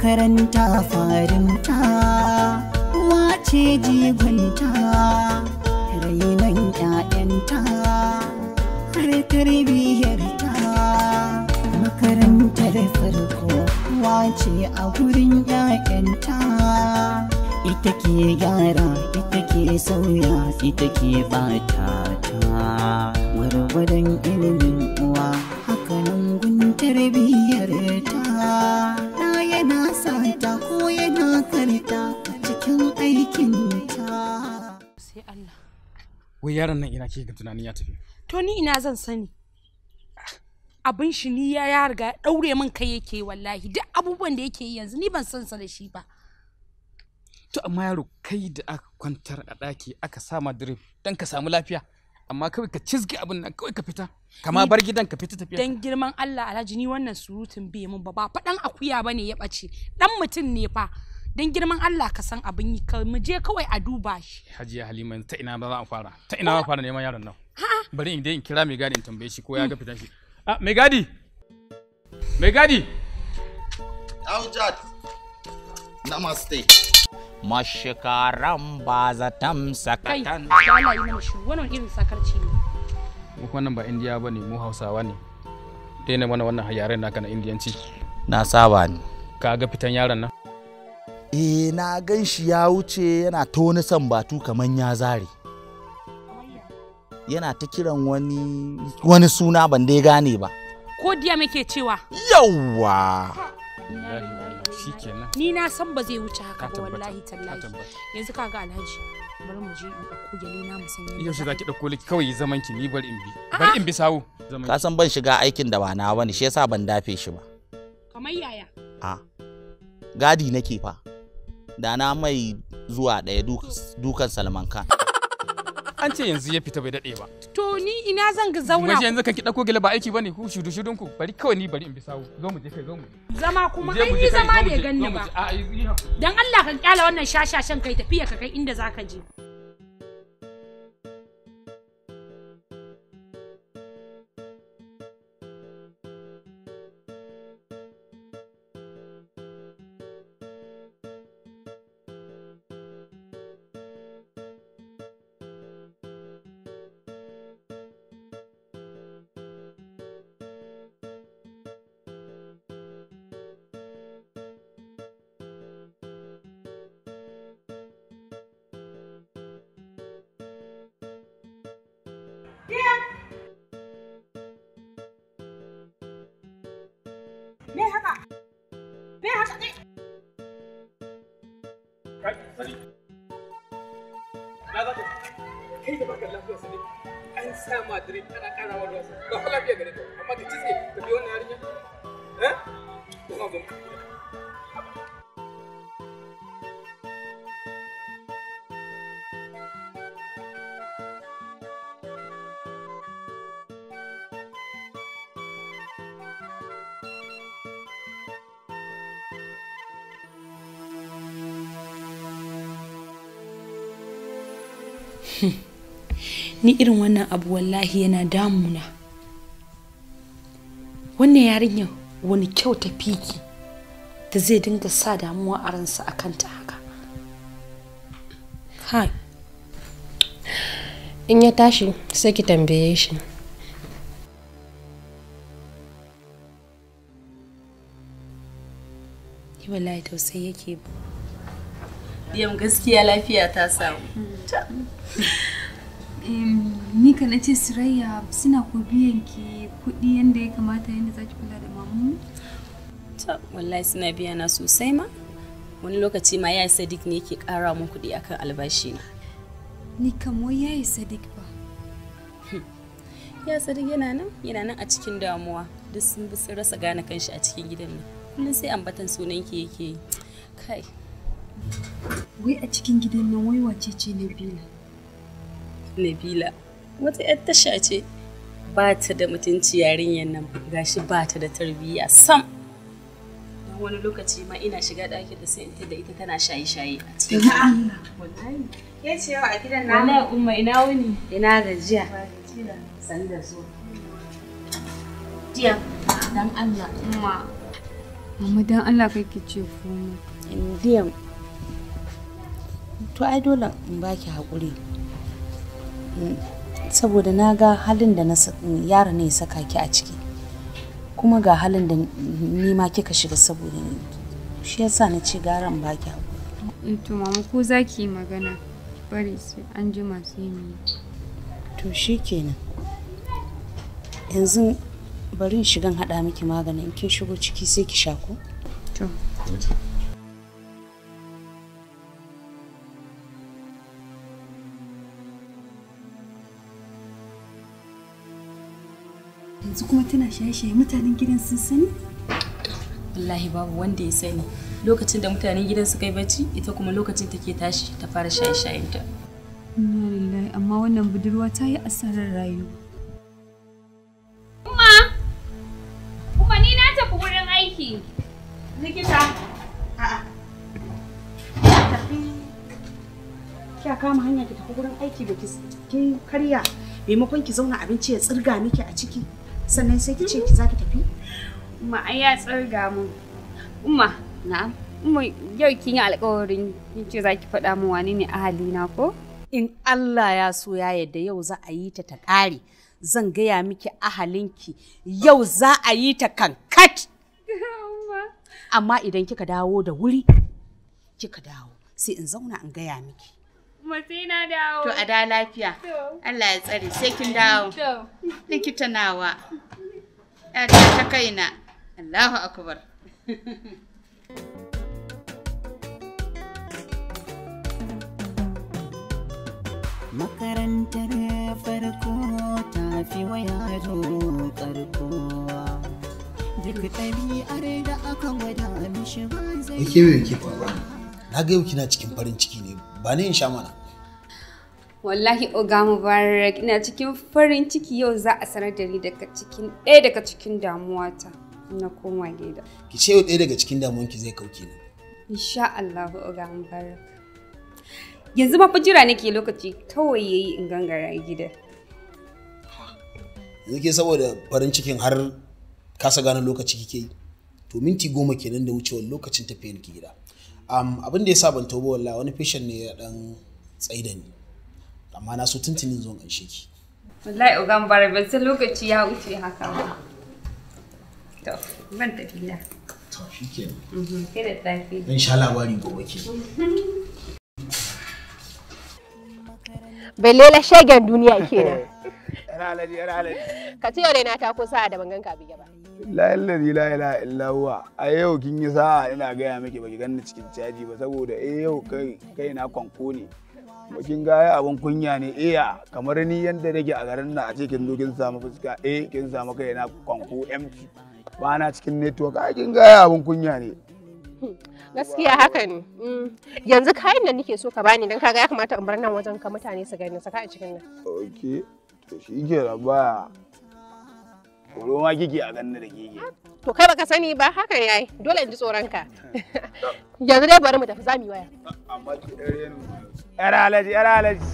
makaranta farinta wace jigonta rainon 'ya'yanta har tarbiyyarta makarantar farko wace a gurin 'ya'yanta ita ke gyara ita ke sauya ita ke bata ta gwargwadon ilimin uwa hakanan gun tarbiyyar ta na yana sata ko yana karta a cikin aikin ta sai Allah wai yaron nan ina ke ga tunanin ya tafi to ni ina zan sani abin shi ni ya ya riga ya daure min kai yake wallahi duk abubuwan da yake yi yanzu ni ban san sa da shi ba to amma yaro kai da aka kwantar a ɗaki aka sama drip dan ka samu lafiya amma kawai ka cizgi abin nan kawai ka fita kama Ni- bar gidan ka fita tafiya dan girman Allah Alhaji ni wannan surutun bai mun ba ba faɗan akuya bane ya ɓace dan mutum ne fa dan girman Allah ka san abin yi ka mu je kawai a duba shi hajiya halima yanzu ta ina ba za a fara ta ina ba fara neman yaron nan bari in dai in kira mai gadi in tambaye shi ko ya ga fitan shi ah mai gadi mai gadi Aujad. Namaste. Mashikaran ba zatam kai sakatan. da Allah yi mana shi wannan irin sakarci ne mu wannan ba indiya bane mu hausawa ne daina mana wannan yaren naka na indiyanci Na saba ne. ka ga fitan yaron nan Eh na gan shi ya wuce yana ta wani sambatu kamar ya zare. Yana ta kiran wani wani suna ban dai gane ba. ko diya muke cewa Yawwa. shikenan ni na san ba zai wuce haka Ka ba tabbata, wallahi ka tallahi tabbata. yanzu kaga Alhaji bari mu je in ɗauko gyale na mu san yadda yaushe za za ki ɗauko liki kawai zaman ki ni bari in bi bari in bi sawu zaman Ka san ban shiga aikin da ba na bane shi yasa ban dafe shi ba. kamar yaya A. Gadi nake fa. Da na mai zuwa ɗaya duk- dukan Salman Khan. an ce yanzu ya fita bai daɗe ba to ni ina zan ga zauna waje yanzu kan ki ɗauko gele ba aiki bane ku shudu shudun ku bari kawai ni bari in bi sawu zo mu je kai zo mu je zama kuma Je ai mu ni je kai, zama zo mu bai je, ganni zo mu ba je. a yi yi hakuri. dan Allah ka kyala wannan shashashan kai tafiya ka kai inda zaka je me haka me haka ne Kai, sani. Na za ka kai da baka lafiya sani. An sa ma drip ana ƙara wa ruwa ba fa lafiya gare ka amma ka cizge ka bi wannan yarinya. Eh? Ko ma zo. ni irin wannan abu wallahi yana damuna wannan yarinyar wani kyau ta fiki da zai dinga sa damuwa a ransa a kanta haka kai in ya tashi sai ki tambaye shi ni wallahi tausayi yake ba Yam gaskiya lafiya ta samu. ni ka na ce Surayya suna ko biyan ki kuɗi yadda ya kamata yadda za ki kula da mamu? Ta wallahi suna biya na sosai ma. Wani lokaci ma yayi Sadiq ne yake ƙara mun kuɗi akan albashi na. Ni kam wai yayi Sadiq ba. Ya Sadiq yana nan yana nan a cikin damuwa. Duk sun bi sun rasa gane kanshi a cikin gidan nan. Kullum sai ambatan sunan ki yake yi. Kai, Wai a cikin gidan nan wai wace ce Nabila? Nabila wata 'yar tasha ce ba ta da mutunci yarinyar nan gashi ba ta da tarbiyya sam. Dan wani lokaci ma ina shiga ɗakin da sai in tada ita tana shaye-shaye a cikin Allah. Wallahi. Ke ce yau a gidan na Wallahi umma ina wuni? ina gajiya. San da zuwa. Jiya dan Allah umma Mama dan Allah kai ki ce komai. Indiyan. To ai dole in baki haƙuri. Mm, Saboda na ga halin da na sa- yaro ne ya saka ki a ciki. Kuma ga halin da ni ma kika shiga saboda ni. Shi yasa na ce gara in baki haƙuri. Eh to mama ko za ki yi magana bari sai an jima sai mu yi. To shi kenan. Yanzu bari in shigan haɗa miki maganin in kin shigo ciki sai ki sha ko? To. Yanzu kuma tana shaye-shaye mutanen gidan sun sani? Wallahi babu wanda ya sani. Lokacin da mutanen gidan suka yi bacci, ita kuma lokacin take tashi ta fara shaye-shayenta. Inna lillahi amma wannan budurwa ta yi asarar rayuwa. Kuma ni na tafi wurin aiki. Likita. A'a. Tafi. Kya kama hanya ki tafi gurin aiki ba ki kin karya maimakon ki zauna abinci ya tsirga miki a ciki sannan sai ki ce ki za ki tafi. Umma ai ya tsirga mun. Umma. Na'am. Umma yau kin yi alƙawarin kin ce za ki faɗa min wani ne ahalina ko? In Allah ya so ya yadda yau za a yi ta ta ƙare zan gaya miki ahalinki yau za a yi ta kankat. Amma idan kika dawo da wuri kika dawo sai in zauna in gaya miki. Umma sai na dawo. To a da lafiya. Allah ya tsare sai kin dawo. Likita nawa. Yata ta kaina. Allahu akbar. Makarantar farko ta fi wa yaro karko. Duk ɗabi'ar da aka gwada mishi ba zai Wai ke me yake faruwa? Na ga yau kina cikin farin ciki ne. Ba ni in sha mana. Wallahi Oga Mubarak ina cikin farin ciki yau za a sanar da ni daga cikin ɗaya daga cikin damuwata na koma gida. Ki ce yau ɗaya daga cikin damuwanki zai kauke ni. Insha Allah Oga Mubarak. Yanzu ma fa jira nake lokaci kawai yayi in gangara gida. Yanzu ke saboda farin cikin har kasa gane lokaci kike yi. To minti goma kenan da wucewar lokacin tafiyan ki gida. Um, abin da ya sa ban tobo wallahi wani fashion ne ya dan tsaida ni. Amma na so tuntunin zo in gaishe ki. Wallahi Oga Mubarak ban san lokaci ya wuce haka ba. To, ban tafi na. To shikenan. Mhm, Kai da tafi. Zan sha labari gobe ke. Belela shagen duniya kenan. Yana alaji, yana alaji. Ka ce yau dai na tako sa'a da ban ganka bige ba. La ilaha la ilaha illa huwa. A yau kin yi sa'a ina gaya miki baki ganni cikin caji ba saboda eh yau kai kai na kwanko ne. Kuma kin ga ai abun kunya ne iya kamar ni yanda nake a garin nan a ce kin zo kin samu fuska eh kin samu kai na kwanko empty. Ba na cikin network ai kin ga ai abun kunya ne. Gaskiya haka ne. Mm. Yanzu kayan da nake so ka bani don kaga ya kamata in bar nan wajen ka mutane su gani saka a cikin nan. Okay. To shi ke da ba. Tsoro ma kike a ganni da kike. To kai baka sani ba haka ne ai dole in ji tsoron ka. Yanzu dai bari mu tafi zamu yi waya. Amma ki dare ni. Yar alaji, yar alaji.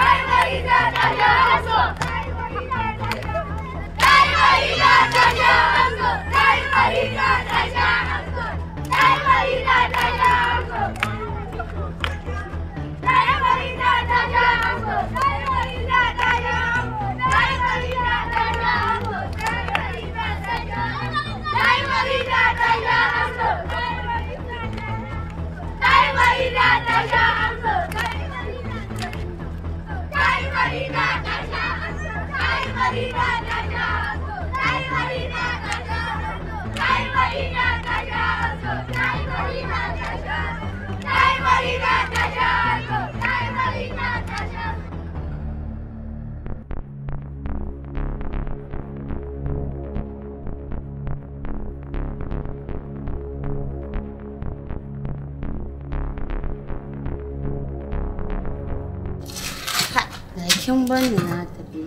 Da kin bani na tafi.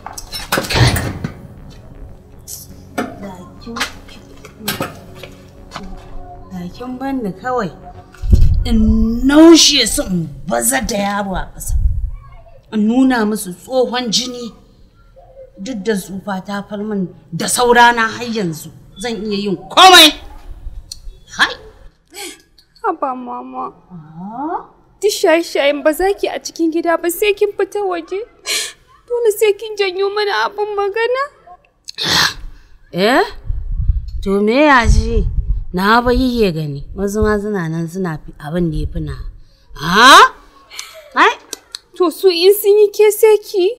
Da kin Da kin bani kawai. In naushe su in baza da yaro a ƙasa. In nuna musu tsohon jini. Duk da tsufa ta falmin da saurana har yanzu zan iya yin komai. haba mama. Duk shaye-shayen ba za ki a cikin gida ba sai kin fita waje. Dole sai kin janyo mana abin magana. Eh? To me ya ji? Na ba yake gani. Wasu ma suna nan suna fi abin da ya fi na. Ha? Ai? To su in sun yi ke sai ki?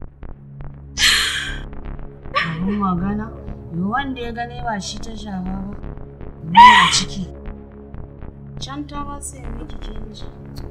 Abin magana? Yo wanda ya gane ba shi ta shafa ba. Me a ciki? Can ta ba sai miki kinji.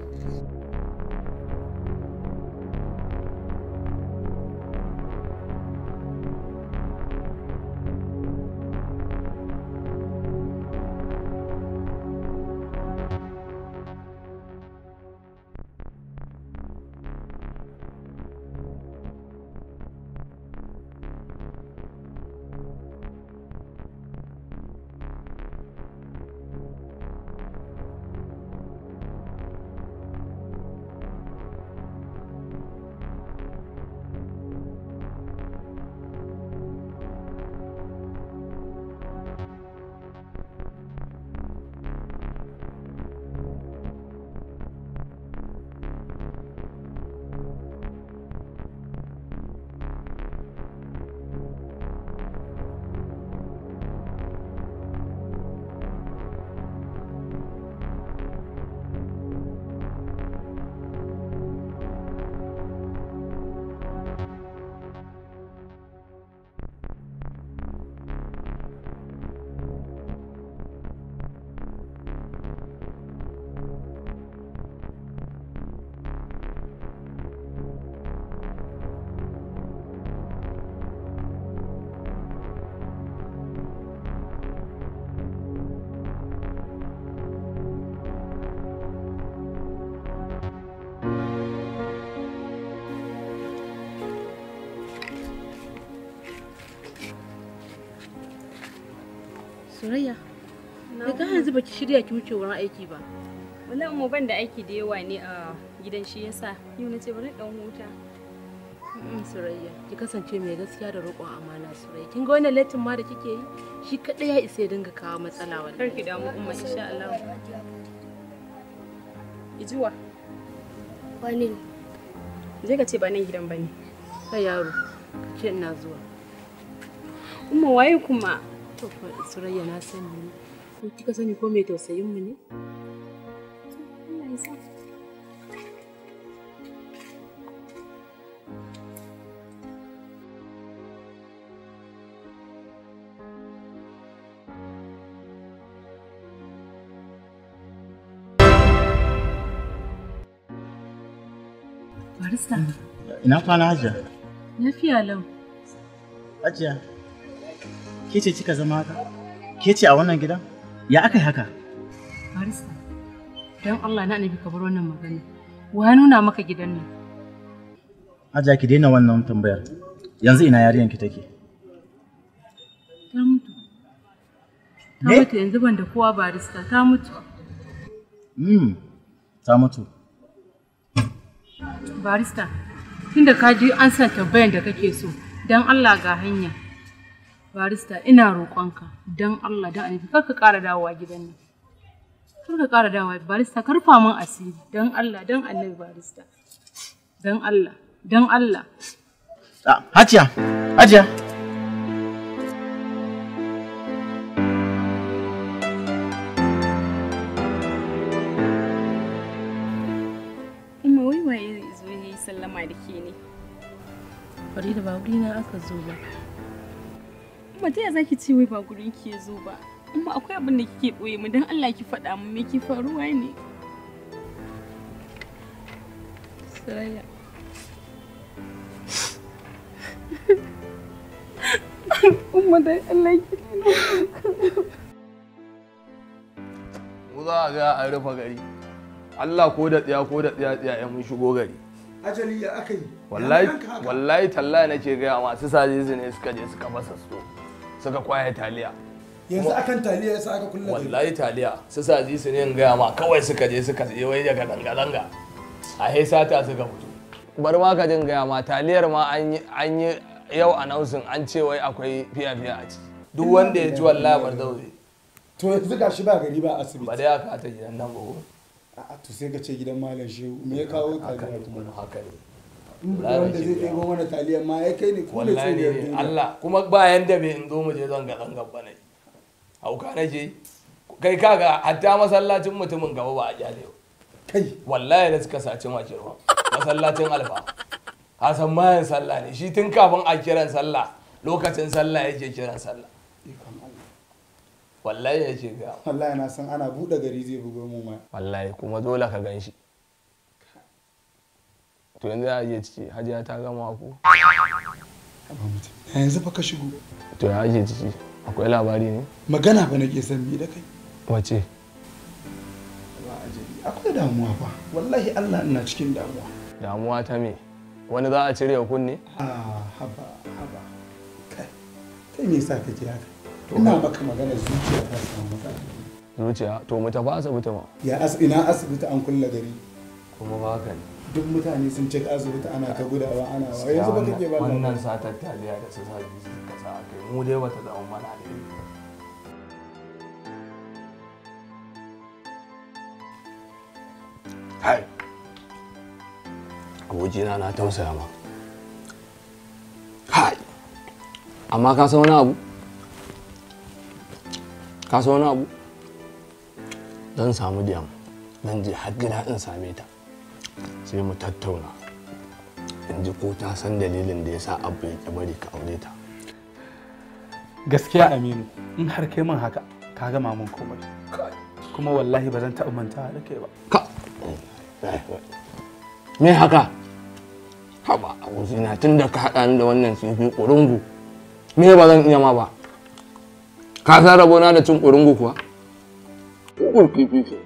Surayya, da ka yanzu baki shirya ki wuce wurin aiki ba. Wallahi mu ban da aiki da yawa ne a gidan shi yasa yau na ce bari dan huta. Mm, Surayya, ki kasance mai gaskiya da roƙon amana Surayya. Kin ga wannan latin ma da kike yi? Shi kaɗai ya isa ya dinga kawo matsala wallahi. Kar ki damu umma insha Allah. Ijuwa. Wani ne? Je ka ce ba nan gidan bane. Kai yaro, ka ce ina zuwa. Umma waye kuma? To fa Surayya na sani ne. Ko kika sani ko mai tausayin mu ne? Allah ya sa. Barista, Ina kwana hajiya? lafiya lau. Hajiya, ke ce kika zama haka? Ke ce a wannan gidan? Ya aka yi haka? Barista, don Allah na annabi ka bar wannan magana. Wa ya nuna maka gidan nan? Hajiya ki daina wannan tambayar. Yanzu ina yarinyar ki take? Ta mutu. Ta Me? mutu yanzu ban da kowa barista, ta mutu. Hmm, ta mutu. Barista, tunda ka ji an san tambayan da kake so, don Allah ga hanya. Barista, ina roƙonka, don Allah don annabi kar ka ƙara dawowa gidan nan. Kar ka ƙara dawowa, barista, karfa min asiri, don Allah, don annabi barista. Don Allah, don Allah. Ah, Hajiya, Hajiya. Umma wai waye zai zo ya yi sallama da ke ne? Farida ba wurina aka zo ba. Umma ta ya za ki ce wai ba gurin ki ya zo ba? Umma akwai abin da kike ɓoye mu don Allah ki faɗa mu me ke faruwa ne? Saraya. Umma dan Allah ki mu za a ga a rufe gari Allah ko da tsiya ko da tsiya tsiya ya mun shigo gari ajali ya aka yi wallahi wallahi tallahi nake ga masu saje su ne suka je suka fasa sto suka kwaye taliya yanzu akan taliya yasa aka kulle gari wallahi taliya su saje su ne in gaya ma kawai suka je suka je wai daga danga-danga a he sata suka fito bar ma ka jin gaya ma taliyar ma an yi an yi yau announcing an ce wai akwai fiya-fiya a ciki duk wanda ya ji wallahi bar zaure to yanzu gashi ba gari ba asibiti ba dai aka ta gidan nan ba ko a'a to sai ka ce gidan malam shehu me ya kawo haka taliya ne kuma haka ne in ba wanda zai ɗebo mana taliya ma ya kai ne ku ne wallahi tsoriyar ne duniya Allah kuma ba yanda bai in zo mu je zanga zanga ba ne hauka nake kai kaga hatta masallacin mutumin gaba ba a kyale ba kai wallahi da suka saci makirwa masallacin alfa hasan mayan sallah ne shi tun kafin a kiran sallah lokacin sallah yake kiran sallah wallahi yake ga wallahi na san ana buɗe gari zai bugo mun waya wallahi kuma dole ka gan shi to yanzu ya je ciki hajiya ta gama ku yanzu fa ka shigo to ya ake ciki akwai labari ne magana fa nake son mi da kai wace ba ajali akwai damuwa fa wallahi Allah ina cikin damuwa damuwa ta me wani za a cire wa kunne ah haba haba kai kai me yasa kake haka ina maka magana zuciya ta samu matsala zuciya to mu tafi asibiti ma ya as ina asibiti an kulle gari kuma ba haka ne duk mutane sun cika asibiti ana ta gudawa ana wa yanzu ba kake ba wannan labari. satar taliya da su sa biyu suka sa kai mu dai bata zama mana ne kai abokina na tausaya ma kai amma ka san wani abu ka san wani abu zan samu diyam zan je har gida in same ta sai mu tattauna in ji ko ta san dalilin da ya sa abu ya bari ka aure ta gaskiya aminu in har kai min haka ka gama min komai kuma wallahi ba zan taɓa mantawa da kai ba me haka haba abokina tun da ka haɗa ni da wannan kifi ƙurungu me ba zan iya ma ba ka san rabona da cin ƙurungu kuwa ƙuƙur kifi ce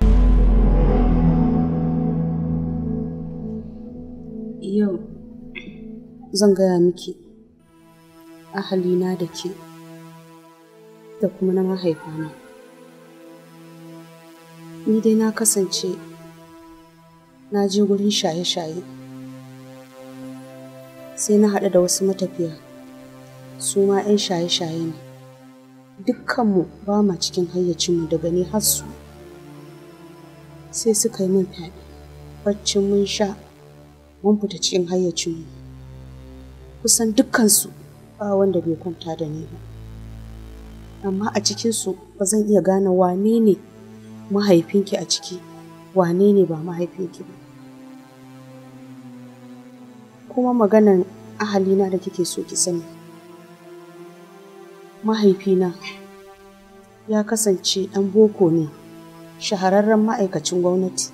Yau zan gaya miki ahalina da ke da kuma na mahaifana. Ni dai na kasance na je gurin shaye-shaye sai na haɗu da wasu matafiya su ma 'yan shaye-shaye ne. Dukkanmu ba ma cikin hayyacinmu daga ni har su sai suka yi min fyaɗe baccin mun sha mun fita cikin hayyacinmu kusan dukkansu ba wanda bai kwanta da ni ba amma a cikinsu ba zan iya gane wane ne mahaifinki a ciki wane ne ba mahaifinki ba kuma maganan ahalina da kike so ki sani mahaifina ya kasance ɗan boko ne shahararren ma'aikacin gwamnati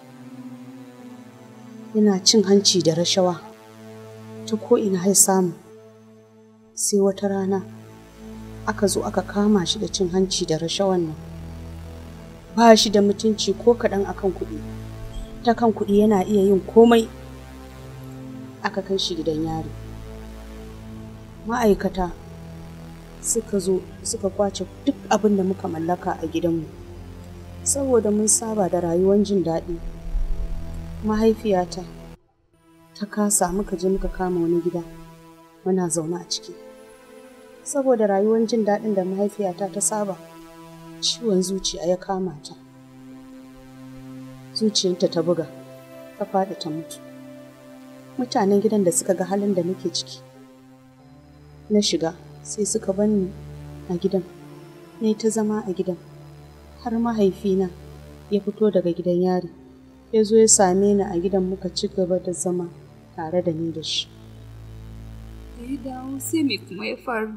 yana cin hanci da rashawa ta ko'ina ya samu sai wata rana aka zo aka kama shi da cin hanci da rashawan nan ba shi da mutunci ko kaɗan akan kuɗi ta kan kuɗi yana iya yin komai aka kai shi gidan yari ma'aikata suka zo suka kwace duk abin da muka mallaka a gidanmu saboda mun saba da rayuwar jin daɗi mahaifiyata ta kasa muka je muka kama wani gida muna zaune a ciki saboda rayuwar jin daɗin da mahaifiyata ta saba ciwon zuciya ya kama ta zuciyarta ta buga ta faɗi ta mutu mutanen gidan da suka ga halin da nake ciki na shiga sai suka bani a gidan ne ta zama a gidan har mahaifina ya fito daga gidan yari ya zo ya same ni a gidan muka ci gaba da zama tare da ni da shi Da ya dawo sai me kuma ya faru?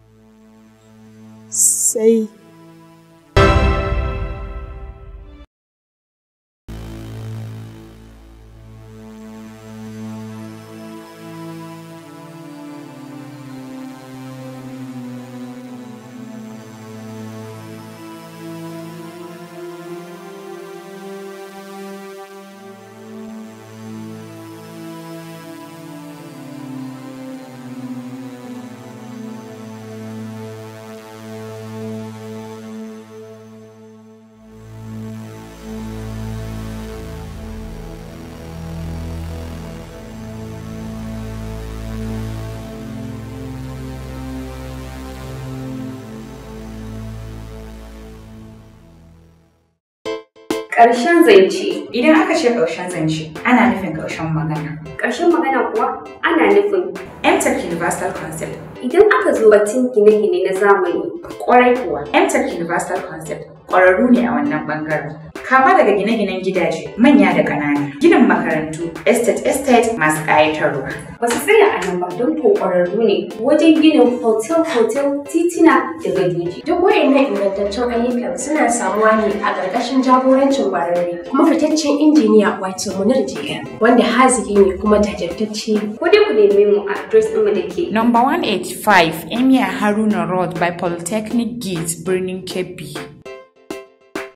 sai Ƙarshen zance. Idan aka ce ƙarshen zance, ana nufin ƙarshen magana. Ƙarshen magana kuwa ana nufin MTech Universal Concept. idan aka zo batun gine-gine na zamani. Ƙwarai kuwa, MTech Universal Concept ƙwararru ne a wannan ɓangaren. Kama daga gine-ginen gidaje, manya da ƙanana, ginin makarantu, estate estate masu ƙayatarwa. Ba su tsaya a nan ba don ko ƙwararru ne wajen ginin hotel-hotel, titina da gadoji. Duk waɗannan ingantaccen ayyukan suna samuwa ne a ƙarƙashin jagorancin ƙwararre kuma fitaccen injiniya wato Munir JM wanda haziki ne kuma jajirtacce. Ko dai ku neme mu a adres ɗinmu da ke Number 185 Emir Haruna Road by Polytechnic Gate, Birnin Kebbi.